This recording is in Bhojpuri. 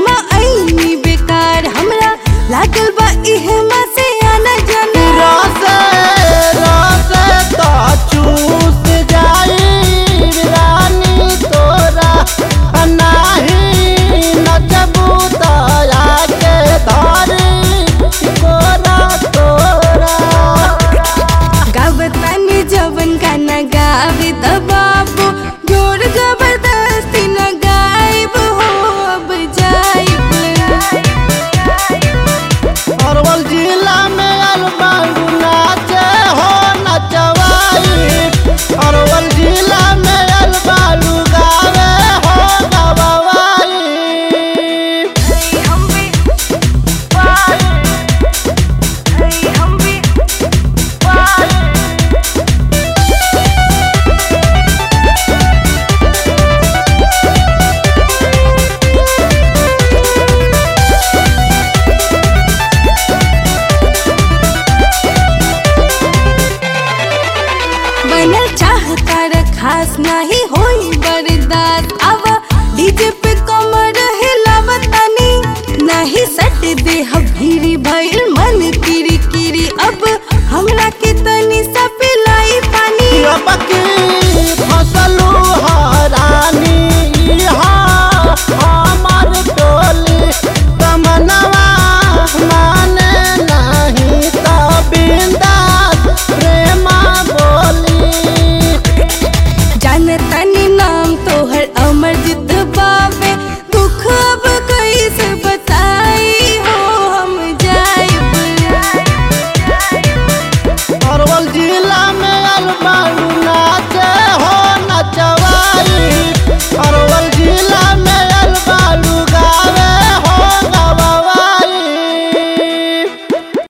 में आईनी बेकार हमरा लागल बा इहे में से आना जाना रसे रसे तो चूस जाई रानी तोरा नाही नचबू तो आके धरी कोरा तोरा गावतानी जवन गाना गावे त बाबू जोर जबरदस्ती न गायब हो अब जाइब अरवल जिला में अलबाड़ू नाचे हो नचवाई अरवल जिला में अलबाड़ू गावे हो गवाई हम भी हम भी बनल चाहता रे खास नहीं